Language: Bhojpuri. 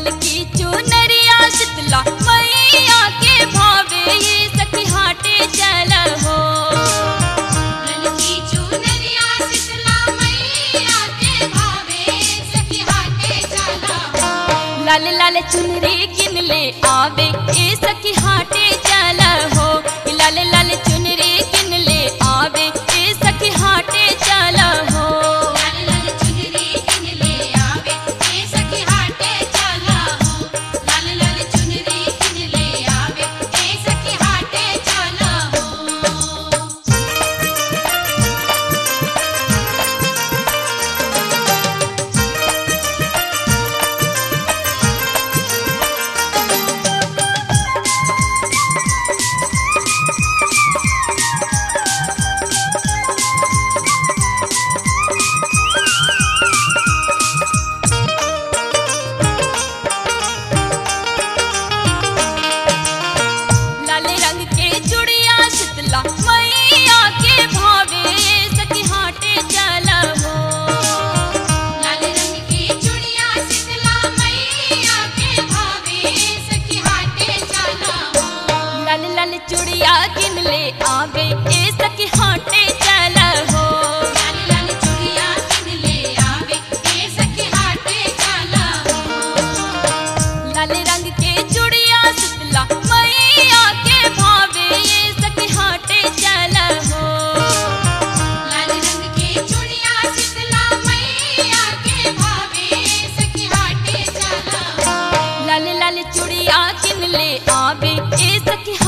ललकी चुनरिया शीतला मैया के भावे ये सखी हाटे चल हो ललकी चुनरिया शीतला मैया के भावे सखी हाटे चला लाल लाल चुनरी किन ले आवे ए सखी हाटे चल हो लाल लाल चुनरी किन ले आवे ए सखी हाटे चल हो लाल लाल चुनरी किन ले आवे ए सखी हाटे चला हो लाल लाल चुनरी किन ले आवे ए सखी हाटे चला हो लाल रंग के चुड़िया शीतला मैया के भावे ए सखी हाटे चल हो लाल रंग की चुड़िया शीतला मैया के भावे सखी हाटे चला हो लाल लाल चुड़िया किन ले आवे ए सखी हाटे चल हो लाल लाल चुड़िया किन ले आवे ए सखी हाटे चला हो लाल रंग के चुड़िया शीतला मैया के भावे ए सखी हाटे चल हो लाल रंग की चुड़िया शीतला मैया के भावे सखी हाटे चला हो लाल लाल चुड़िया किन ले आवे ए सखी